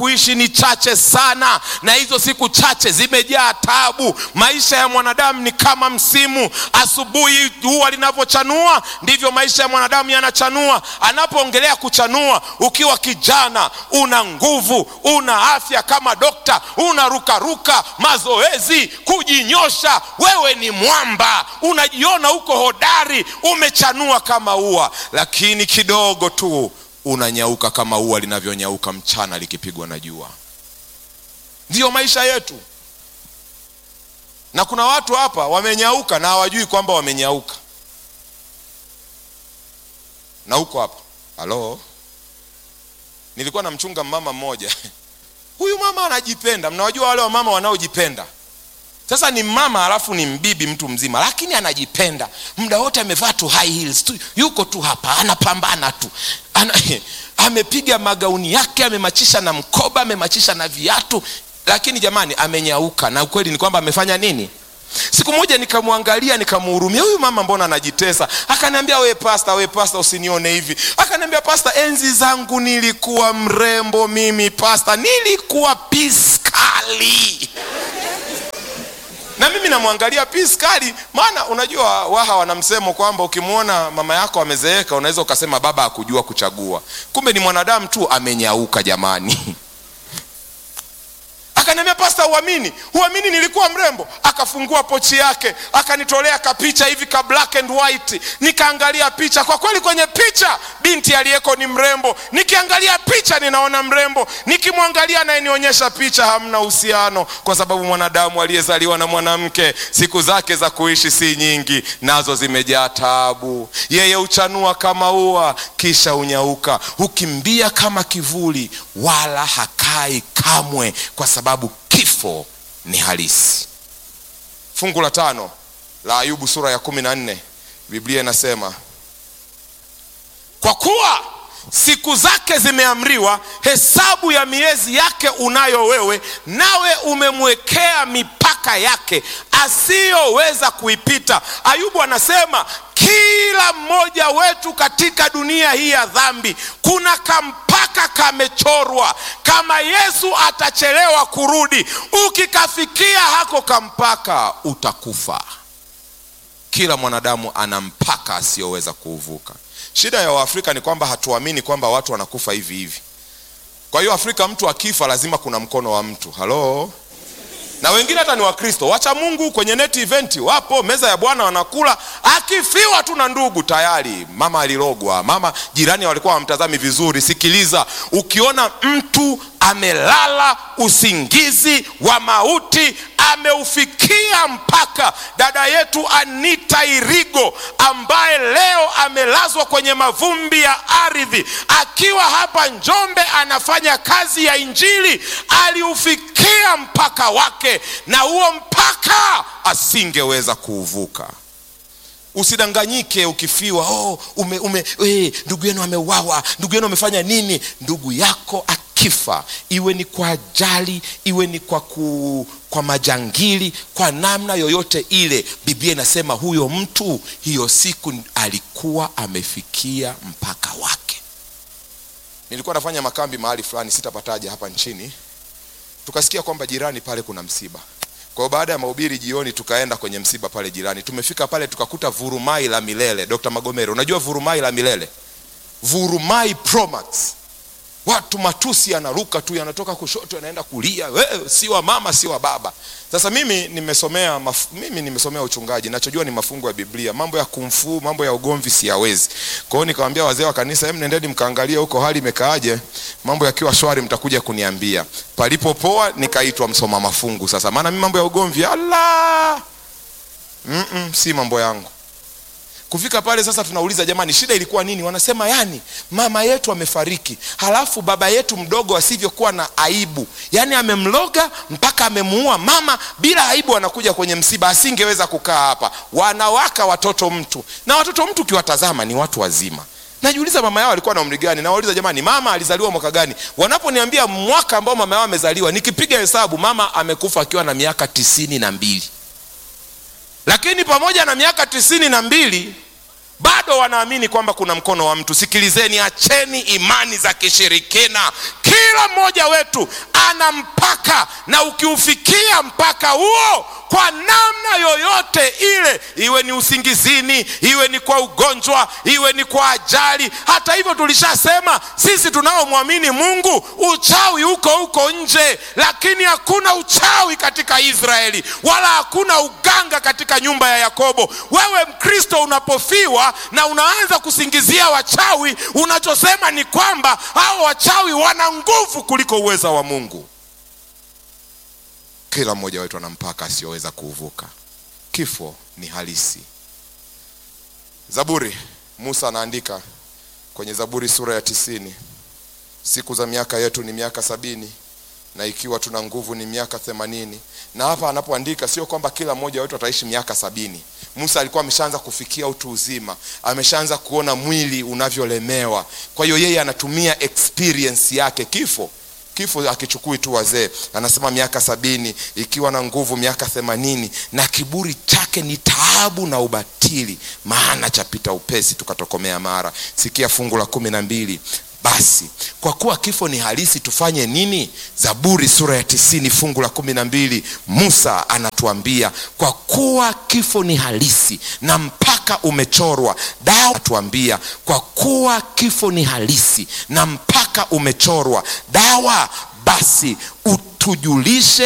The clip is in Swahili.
kuishi ni chache sana na hizo siku chache zimejaa tabu maisha ya mwanadamu ni kama msimu asubuhi jua linavyochanua ndivyo maisha ya mwanadamu yanachanua anapoongelea kuchanua ukiwa kijana una nguvu una afya kama dokta unarukaruka mazoezi kujinyosha wewe ni mwamba unajiona uko hodari umechanua kama ua lakini kidogo tu unanyauka kama ua linavyonyauka mchana likipigwa na jua ndiyo maisha yetu na kuna watu hapa wamenyauka na hawajui kwamba wamenyauka na huko hapa halo nilikuwa namchunga mama mmoja huyu mama anajipenda mnawajua wale wamama wanaojipenda sasa ni mama alafu ni mbibi mtu mzima lakini anajipenda muda wote amevaa tu high heels tu yuko tu hapa anapambana tu Ana, amepiga magauni yake amemachisha na mkoba amemachisha na viatu lakini jamani amenyauka na ukweli ni kwamba amefanya nini siku moja nikamwangalia nikamhurumia huyu mama mbona anajitesa akaniambia we pasta we pasta usinione hivi akaniambia pasta enzi zangu nilikuwa mrembo mimi pasta nilikuwa piskali na mimi namwangalia piskali maana unajua waha wana msemo kwamba ukimwona mama yako amezeeka unaweza ukasema baba akujua kuchagua kumbe ni mwanadamu tu amenyauka jamani akaniambia pasta uamini uamini nilikuwa mrembo akafungua pochi yake akanitolea kapicha hivi ka black and white nikaangalia picha kwa kweli kwenye picha binti aliyeko ni mrembo nikiangalia picha ninaona mrembo nikimwangalia anayenionyesha picha hamna uhusiano kwa sababu mwanadamu aliyezaliwa na mwanamke siku zake za kuishi si nyingi nazo zimejaa taabu yeye huchanua kama ua kisha unyauka hukimbia kama kivuli wala hakai kamwe kwa sababu kifo ni halisi fungu la tano la ayubu sura ya kumi na nne biblia inasema kwa kuwa siku zake zimeamriwa hesabu ya miezi yake unayo wewe nawe umemwekea mipaka yake asiyoweza kuipita ayubu anasema kila mmoja wetu katika dunia hii ya dhambi kuna kampaka kamechorwa kama yesu atachelewa kurudi ukikafikia hako kampaka utakufa kila mwanadamu ana mpaka asiyoweza kuuvuka shida ya waafrika ni kwamba hatuamini kwamba watu wanakufa hivi hivi kwa hiyo afrika mtu akifa lazima kuna mkono wa mtu halo na wengine hata ni wakristo wacha mungu kwenye neti eventi wapo meza ya bwana wanakula akifiwa tu na ndugu tayari mama alirogwa mama jirani walikuwa wamtazami vizuri sikiliza ukiona mtu amelala usingizi wa mauti ameufikia mpaka dada yetu anita irigo ambaye leo amelazwa kwenye mavumbi ya ardhi akiwa hapa njombe anafanya kazi ya injili aliufikia mpaka wake na huo mpaka asingeweza kuuvuka usidanganyike ukifiwa oh, ume, ume, eh, ndugu yenu ameuawa ndugu yenu amefanya nini ndugu yako akifa iwe ni kwa ajali iwe ni kwa, ku, kwa majangili kwa namna yoyote ile biblia inasema huyo mtu hiyo siku alikuwa amefikia mpaka wake nilikuwa nafanya makambi mahali fulani sitapataja hapa nchini tukasikia kwamba jirani pale kuna msiba kwa hiyo baada ya mahubiri jioni tukaenda kwenye msiba pale jirani tumefika pale tukakuta vurumai la milele dr magomero unajua vurumai la milele vurumai promax watu matusi yanaruka tu yanatoka kushoto yanaenda kulia wewe si wa mama si wa baba sasa mimi nimesomea maf, mimi nimesomea uchungaji nachojua ni mafungu ya biblia mambo ya kumfuu mambo ya ugomvi siyawezi kwa hiyo nikawambia wazee wa kanisa hem nendeni mkaangalia huko hali imekaaje mambo yakiwa shwari mtakuja kuniambia palipopoa nikaitwa msoma mafungu sasa maana mi mambo ya ugomvi ala Mm-mm, si mambo yangu kufika pale sasa tunauliza jamani shida ilikuwa nini wanasema yani mama yetu amefariki halafu baba yetu mdogo asivyokuwa na aibu yaani amemloga mpaka amemuua mama bila aibu anakuja kwenye msiba asingeweza kukaa hapa wanawaka watoto mtu na watoto mtu ukiwatazama ni watu wazima najiuliza mama yao alikuwa na umri gani nawauliza jamani mama alizaliwa mwaka gani wanaponiambia mwaka ambao mama yao amezaliwa nikipiga hesabu mama amekufa akiwa na miaka tisini na mbili lakini pamoja na miaka tisini na mbili bado wanaamini kwamba kuna mkono wa mtu sikilizeni acheni imani za kishirikina kila mmoja wetu ana mpaka na ukiufikia mpaka huo kwa namna yoyote ile iwe ni usingizini iwe ni kwa ugonjwa iwe ni kwa ajali hata hivyo tulishasema sisi tunaomwamini mungu uchawi uko huko nje lakini hakuna uchawi katika israeli wala hakuna uganga katika nyumba ya yakobo wewe mkristo unapofiwa na unaanza kusingizia wachawi unachosema ni kwamba hao wachawi wana nguvu kuliko uweza wa mungu kila mmoja wetu ana mpaka asiyoweza kuuvuka kifo ni halisi zaburi musa anaandika kwenye zaburi sura ya tisini siku za miaka yetu ni miaka sabini na ikiwa tuna nguvu ni miaka themanini na hapa anapoandika sio kwamba kila mmoja wetu ataishi miaka sabini musa alikuwa ameshaanza kufikia utu uzima ameshaanza kuona mwili unavyolemewa kwa hiyo yeye anatumia experience yake kifo kifo akichukui tu wazee anasema miaka sabini ikiwa na nguvu miaka themanini na kiburi chake ni taabu na ubatili maana chapita upesi tukatokomea mara sikia fungu la kumi na mbili basi kwa kuwa kifo ni halisi tufanye nini zaburi sura ya tisini fungu la kumi na mbili musa anatuambia kwa kuwa kifo ni halisi na mpaka umechorwa dawa tuambia kwa kuwa kifo ni halisi na mpaka umechorwa dawa basi utujulishe